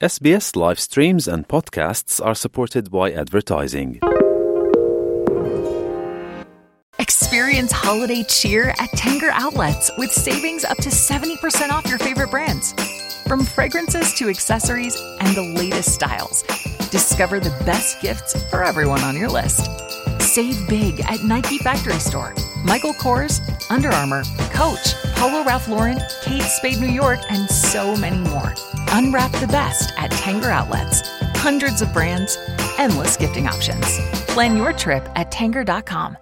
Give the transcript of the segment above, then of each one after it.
SBS live streams and podcasts are supported by advertising. Experience holiday cheer at Tanger Outlets with savings up to 70% off your favorite brands. From fragrances to accessories and the latest styles, discover the best gifts for everyone on your list. Save big at Nike Factory Store, Michael Kors, Under Armour, Coach, Polo Ralph Lauren, Kate Spade New York, and so many more. Unwrap the best at Tanger Outlets. Hundreds of brands, endless gifting options. Plan your trip at tanger.com.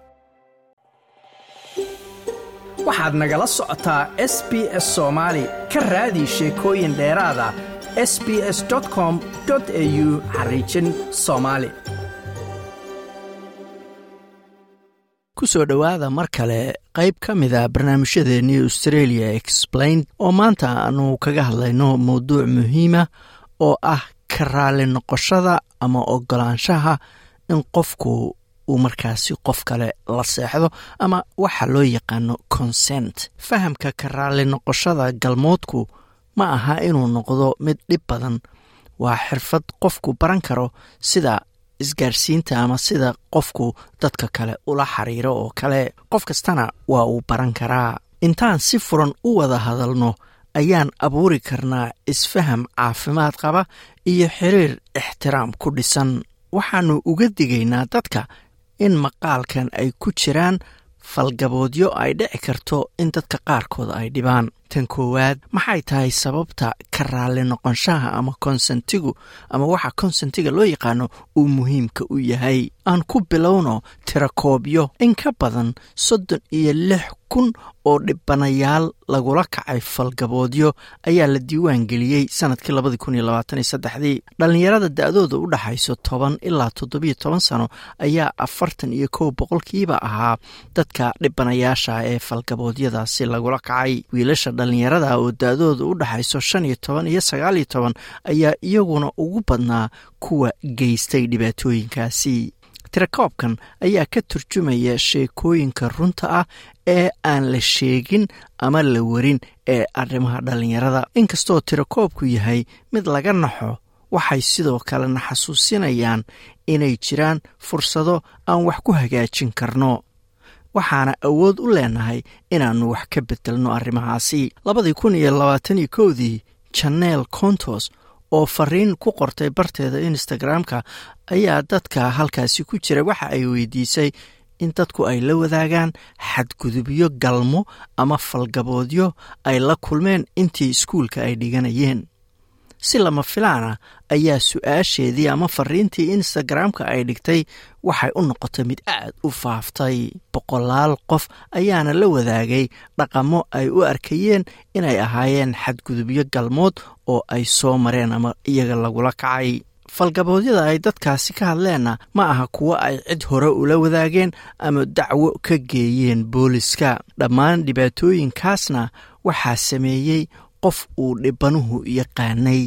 waxaad nagala socotaa s b s soomaali ka raadi sheekooyin dheeraada s b s com au xariijin soomaali ku soo dhowaada mar kale qayb ka mida barnaamijyadeennii australia explained oo maanta aanu kaga hadlayno mawduuc muhiima oo ah ka raali noqoshada ama ogolaanshaha in qofku uu markaasi qof kale la seexdo ama waxa loo yaqaano consent fahamka ka raali noqoshada galmoodku ma aha inuu noqdo mid dhib badan waa xirfad qofku baran karo sida isgaarsiinta ama sida qofku dadka kale ula xiriiro oo kale qof kastana waa uu baran karaa intaan si furan u wada hadalno ayaan abuuri karnaa isfaham caafimaad qaba iyo xiriir ixtiraam ku dhisan waxaannu uga digaynaa dadka in maqaalkan ay ku jiraan falgaboodyo ay dhici karto in dadka qaarkood ay dhibaan tan koowaad maxay tahay sababta ka raali noqonshaha ama konsentigu ama waxa konsentiga loo yaqaano uu muhiimka u yahay aan ku bilowno tirakoobyo in ka badan soddon iyo lix kun oo dhibanayaal lagula kacay falgaboodyo ayaa la diiwaan geliyey sanadkii labadii kun iyo labaataniyo saddexdii dhallinyarada da-dooda u dhaxayso toban ilaa toddobiyo toban sano ayaa afartan iyo kow boqolkiiba ahaa dadka dhibanayaasha ee falgaboodyadaasi lagula kacay wiilasha dhallinyarada oo da-dooda u dhaxayso shan iyo toban iyo sagaal iyo toban ayaa iyaguna ugu badnaa kuwa geystay dhibaatooyinkaasi tirakoobkan ayaa ka turjumaya sheekooyinka runta ah ee aan la sheegin ama la warin ee arrimaha dhallinyarada inkastoo tirakoobku yahay mid laga naxo waxay sidoo kalena xasuusinayaan inay jiraan fursado aan wax ku hagaajin karno waxaana awood u leenahay inaannu wax ka bedelno arrimahaasi labadii kun iyo labaataniyo kowdii janeel contos oo fariin ku qortay barteeda instagram-ka ayaa dadka halkaasi ku jira waxa ay weydiisay in dadku ay la wadaagaan xadgudubyo galmo ama falgaboodyo ay la kulmeen intii iskuulka ay dhiganayeen si lama filaana ayaa su-aasheedii ama fariintii instagram-ka ay dhigtay waxay u noqotay mid aad u faaftay boqolaal qof ayaana la wadaagay dhaqamo ay u arkayeen inay ahaayeen xadgudubyo galmood oo ay soo mareen ama iyaga lagula kacay falgaboodyada ay dadkaasi ka hadleenna ma aha kuwo ay cid hore ula wadaageen ama dacwo ka geeyeen booliska dhammaan dhibaatooyinkaasna waxaa sameeyey qof uu dhibanuhu yaqaanay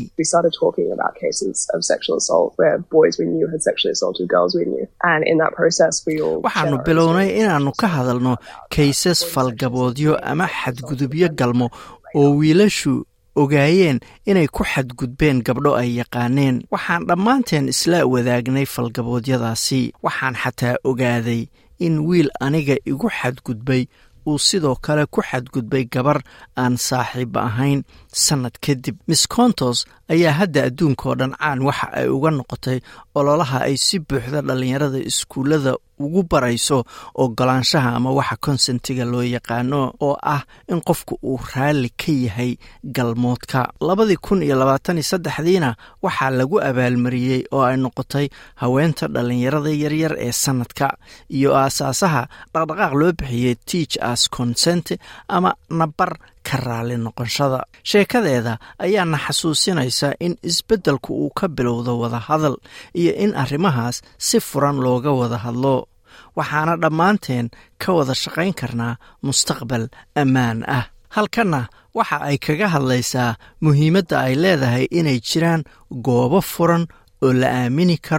waxaanu bilownay inaannu ka hadalno kaysas falgaboodyo ama xadgudubyo galmo oo wiilashu ogaayeen inay ku xadgudbeen gabdho ay yaqaaneen waxaan dhammaanteen isla wadaagnay falgaboodyadaasi waxaan xataa ogaaday in wiil aniga igu xadgudbay uu sidoo kale ku xadgudbay gabar aan saaxiib ahayn sannad kadib miss contos ayaa hadda adduunkao dhan caan waxa ay uga noqotay ololaha ay si buuxda dhallinyarada iskuullada ugu barayso ogolaanshaha ama waxa konsentiga loo yaqaano oo ah in qofku uu raalli ka yahay galmoodka labadii kun iyo labaatan iyo saddexdiina waxaa lagu abaalmariyey oo ay noqotay haweenta dhallinyarada yaryar ee sannadka iyo aasaasaha dhaqdhaqaaq loo bixiyey teach as consent ama nabar ka raali noqonshada sheekadeeda ayaana xasuusinaysa in isbeddelku uu ka bilowdo wadahadal iyo in arrimahaas si furan looga wada hadlo waxaana dhammaanteen ka wada shaqayn karnaa mustaqbal ammaan ah halkanna waxa ay kaga hadlaysaa muhiimadda ay leedahay inay jiraan goobo furan oo la aamini karo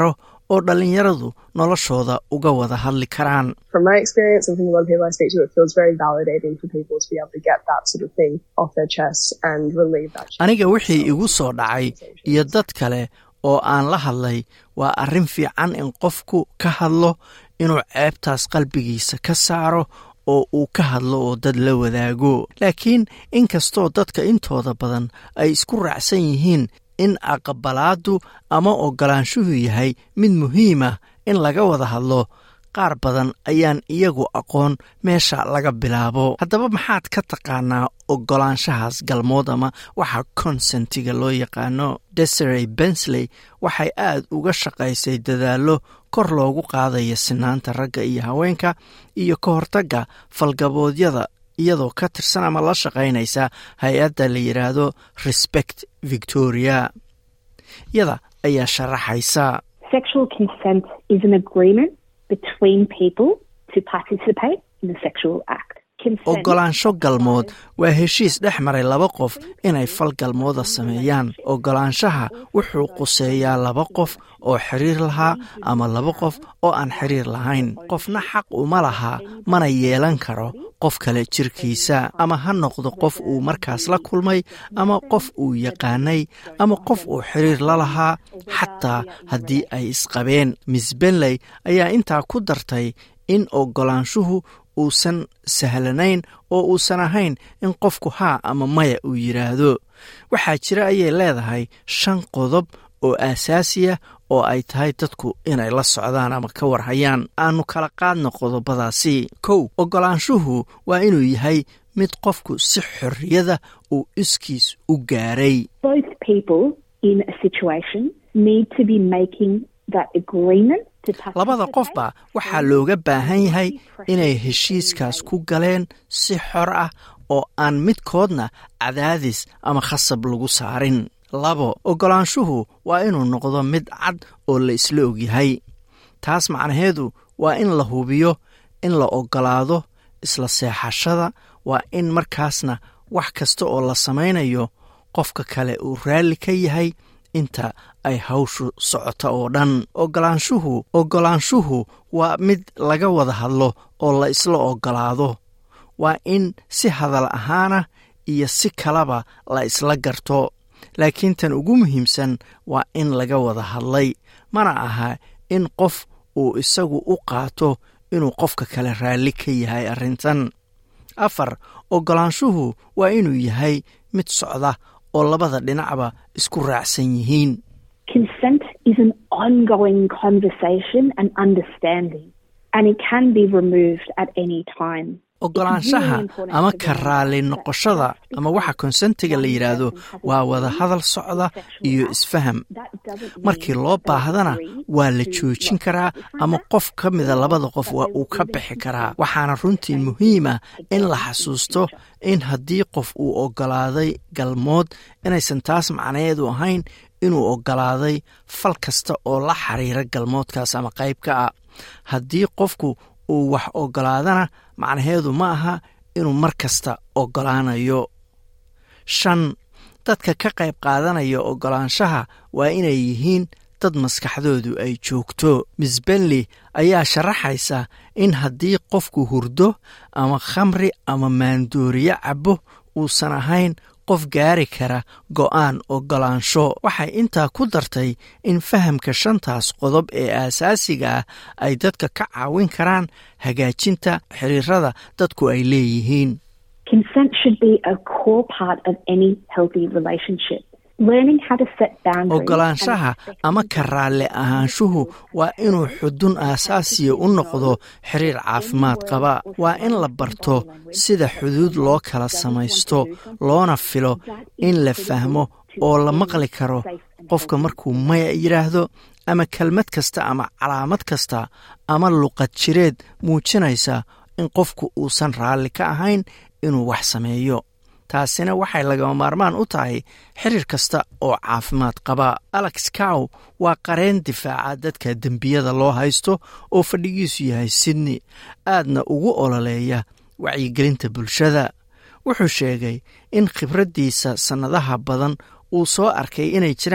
oo dhallinyaradu noloshooda uga wada hadli karaan From my experience and from a lot of people I speak to, it feels very validating for people to be able to get that sort of thing off their chests and relieve that. aniga wixii igu soo dhacay iyo dad kale oo aan la hadlay waa arrin fiican in qofku ka hadlo inuu ceebtaas qalbigiisa ka saaro oo uu ka hadlo oo dad la wadaago laakiin inkastoo dadka intooda badan ay isku raacsan yihiin in aqbalaaddu ama oggolaanshuhu yahay mid muhiima in laga wada hadlo qaar badan ayaan iyagu aqoon meesha laga bilaabo haddaba maxaad ka taqaanaa oggolaanshahaas galmood ama waxa consentiga loo yaqaano desirey bensley waxay aad uga shaqaysay dadaallo kor loogu qaadaya sinaanta ragga iyo haweenka iyo ka hortagga falgaboodyada iyadoo ka tirsan ama la shaqaynaysa hay-adda la yidhaahdo respect victoria yada ayaa sharaxaysa Sexual consent is an agreement between people to participate in the sexual act. Consent- oggolaansho galmood waa heshiis dhex maray laba qof inay fal galmooda sameeyaan oggolaanshaha wuxuu quseeyaa laba qof oo xiriir lahaa ama laba qof oo aan xiriir lahayn qofna xaq uma laha mana yeelan karo qof kale jirkiisa ama ha noqdo qof uu markaas la kulmay ama qof uu yaqaanay ama qof uu xiriir la lahaa xataa haddii ay isqabeen miss benley ayaa intaa ku dartay in oggolaanshuhu uusan sahlanayn oo uusan ahayn in qofku haa ama maya uu yidhaahdo waxaa jira ayay leedahay shan qodob oo aasaasiya oo ay tahay dadku inay la socdaan ama ka warhayaan aanu kala qaadno qodobadaasi kow oggolaanshuhu waa inuu yahay mid qofku si xorriyada uu iskiis u gaaray Both people in a situation need to be making that agreement to participate. labada qofba waxaa looga baahan yahay inay heshiiskaas ku galeen si xor ah oo aan midkoodna cadaadis ama khasab lagu saarin labo oggolaanshuhu waa inuu noqdo mid cad oo la isla ogyahay taas macnaheedu waa in la hubiyo in la oggolaado isla seexashada waa in markaasna wax kasta oo la samaynayo qofka kale uu raalli ka yahay inta ay hawshu socota oo dhan oggolaanshuhu oggolaanshuhu waa mid laga wada hadlo oo la isla oggolaado waa in si hadal ahaana iyo si kalaba la isla garto laakiin tan ugu muhiimsan waa in laga wada hadlay mana aha in qof uu isagu u qaato inuu qofka kale raalli ka yahay arrintan afar oggolaanshuhu waa inuu yahay mid socda oo labada dhinacba isku raacsan yihiin Consent is an ongoing conversation and understanding, and it can be removed at any time. oggolaanshaha ama ka raalli noqoshada ama waxa konsentiga la yidhaahdo waa wada hadal socda iyo isfaham markii loo baahdana waa la joojin karaa ama qof ka mida labada qof waa uu ka bixi karaa waxaana runtii muhiima in la xasuusto in haddii qof uu oggolaaday galmood inaysan taas macnaheedu ahayn inuu oggolaaday fal kasta oo la xiriira galmoodkaas ama qayb ka ah haddii qofku uu wax oggolaadana macnaheedu ma aha inuu mar kasta oggolaanayo shan dadka ka qayb qaadanaya oggolaanshaha waa inay yihiin dad maskaxdoodu ay joogto miss benley ayaa sharaxaysa in haddii qofku hurdo ama khamri ama maandooriye cabo uusan ahayn qof gaari kara go'aan oggolaansho waxay intaa ku dartay in fahamka shantaas qodob ee aasaasiga ah ay dadka ka caawin karaan hagaajinta xiriirada dadku ay leeyihiin Consent should be a core part of any healthy relationship. Learning how to set boundaries. oggolaanshaha ama ka raalli ahaanshuhu waa inuu xudun aasaasiya u noqdo xiriir caafimaad qaba waa in la barto sida xuduud loo kala samaysto loona filo in la fahmo oo la maqli karo qofka markuu maya yidhaahdo ama kelmad kasta ama calaamad kasta ama luqad jireed muujinaysa in qofku uusan raalli ka ahayn inuu wax sameeyo taasina waxay lagama maarmaan u tahay xiriir kasta oo caafimaad qaba alex cow waa qareen difaaca dadka dembiyada loo haysto oo fadhigiisu yahay sydney aadna ugu ololeeya wacyigelinta bulshada wuxuu sheegay in khibraddiisa sannadaha badan uu soo arkay inay jiraan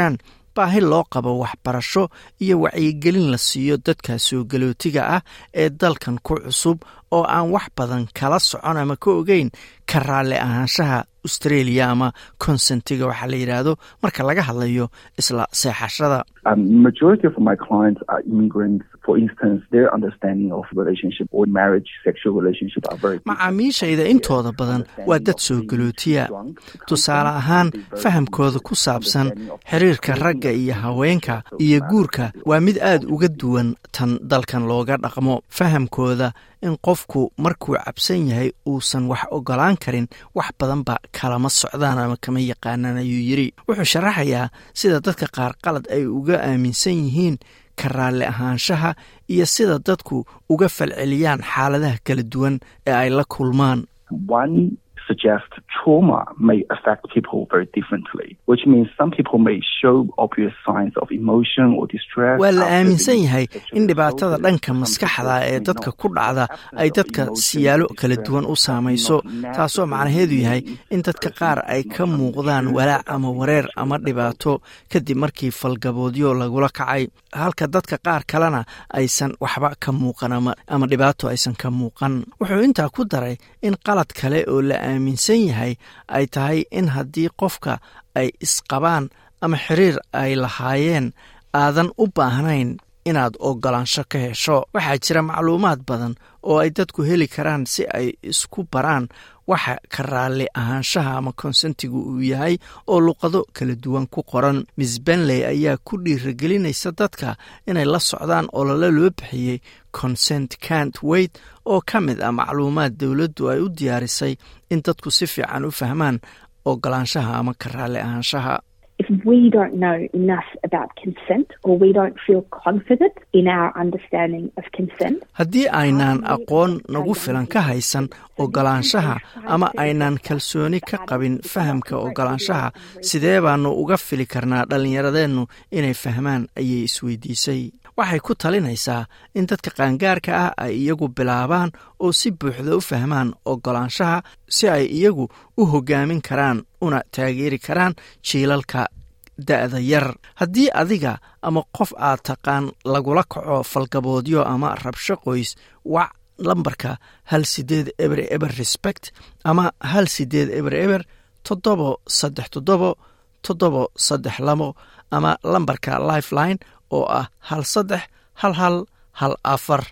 baahi loo qabo waxbarasho iyo wacyigelin la siiyo dadka soo galootiga ah ee dalkan ku cusub oo aan wax badan kala socon ama ka ogeyn ka raalli ahaanshaha australia ama consentiga waxaa la yidhaahdo marka laga hadlayo isla seexashada Um, majority of my clients are immigrants. For instance, their understanding of relationship or marriage, sexual relationship are very different. macaamiishayda intooda badan waa dad soo galootiya tusaale ahaan fahamkooda ku saabsan xiriirka ragga iyo haweenka iyo guurka waa mid aad uga duwan tan dalkan looga dhaqmo fahamkooda in qofku markuu cabsan yahay uusan wax ogolaan karin wax badanba kalama socdaan ama kama yaqaanaan ayuu yidhi wuxuu sharaxayaa sida dadka qaar qalad ay uga aaminsan yihiin ka raalli ahaanshaha iyo sida dadku uga falceliyaan xaaladaha kala duwan ee ay la kulmaan One suggests trauma may affect people very differently, which means some people may show obvious signs of emotion or distress. waa la after aaminsan being yahay sexually in dhibaatada assaulted. dhanka Some maskaxda people ee may dadka not ku dhacda have ay absence of dadka emotion siyaalo or kala distress duwan u that saamayso not taasoo naturally macnaheedu yahay means in dadka the qaar person ay is ka not muuqdaan unsure walaac about ama being wareer sexually ama assaulted. dhibaato kadib markii falgaboodyo lagula kacay halka dadka qaar kalena aysan waxba ka muuqan ama ama dhibaato aysan ka muuqan wuxuu intaa ku daray in qalad kale oo la aaminsan yahay ay tahay in haddii qofka ay isqabaan ama xiriir ay lahaayeen aadan u baahnayn inaad ogolaansho ka hesho waxaa jira macluumaad badan oo ay dadku heli karaan si ay isku baraan waxa ka raalli ahaanshaha ama konsentigu uu yahay oo luqado kala duwan ku qoran miss benley ayaa ku dhiiragelinaysa dadka inay la socdaan olole loo bixiyey consent cant wait oo ka mid ah macluumaad dowladdu ay u diyaarisay in dadku si fiican u fahmaan ogolaanshaha ama ka raalli ahaanshaha If we don't know enough about consent or we don't feel confident in our understanding of consent, haddii aynaan aqoon nagu filan ka haysan ogolaanshaha ama aynaan kalsooni ka qabin fahamka ogolaanshaha sidee baanu uga fili karnaa dhallinyaradeennu inay fahmaan ayay isweydiisay waxay ku talinaysaa in dadka qaangaarka ah ay iyagu bilaabaan oo si buuxda u fahmaan ogolaanshaha si ay iyagu u hoggaamin karaan una taageeri karaan jiilalka da'da yar haddii adiga ama qof aad taqaan lagula kaco falgaboodyo ama rabsho qoys wac lambarka hal sideed eber eber respect ama hal sideed eber eber toddobo saddex toddobo toddobo saddex labo ama lambarka lifeline oo ah hal saddex hal hal hal afar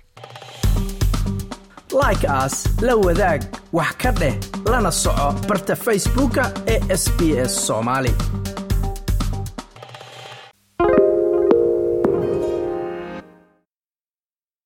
like aas la wadaag wax ka dheh lana soco barta facebooka ee sb s soomaali